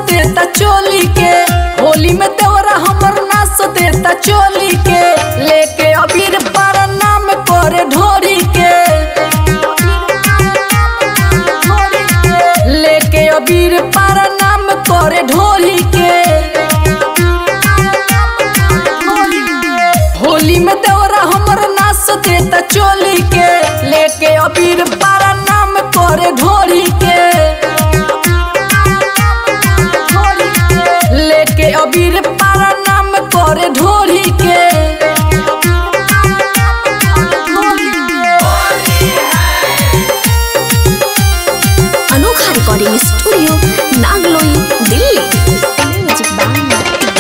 देता चोली के होली में देवरा हमर नाच देता चोली के लेके अबीर पर नाम करे ढोरी के लेके अबीर पर नाम करे ढोरी के होली में देवरा हमर नाच देता चोली के लेके अबीर पारा नाम करे ढोरी के लेके अबीर पारा नाम करे ढोरी के अनोखा recording studio Nangloi Delhi music by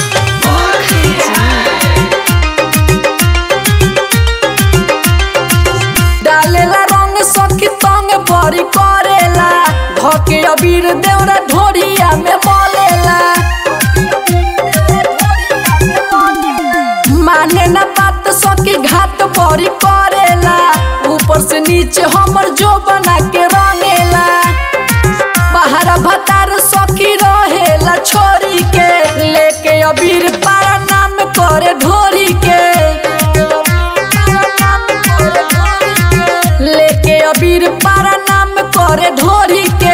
डालेला रंग सखी तंग बड़ी करेला धके अबीर देवरा ढोरिया में बोलेला माने ना बात सखी घाट बड़ी करेला ऊपर से नीचे हमर जो बना के रंगेला बाहर भतार सखी रहेला छोरी के लेके अबीर पारा नाम करे ढोरी के लेके अबीर पारा नाम करे ढोरी के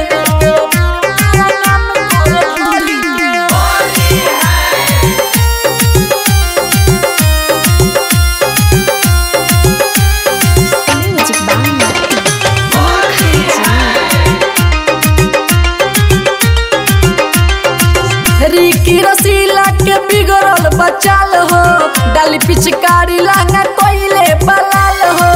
म्यूजिक बाय रिकी रसीला के बिगड़ल बचाल हो डाली पिचकारी लहंगा कोइले बलाल हो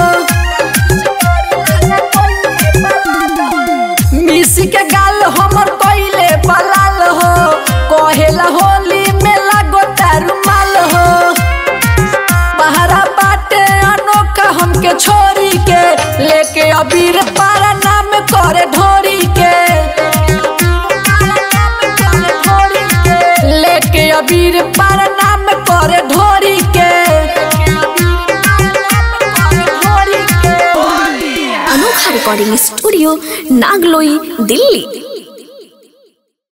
मिसी के गाल हमर कोइले बलाल हो कहेला होली में लागो तारू माल हो बहरा बाटे अनोखा हमके छोरी के लेके अबीर पारा नाम करे ढोरी के लेके अबीर पारा नाम करे ढोरी के अनोखा रिकॉर्डिंग स्टूडियो नागलोई दिल्ली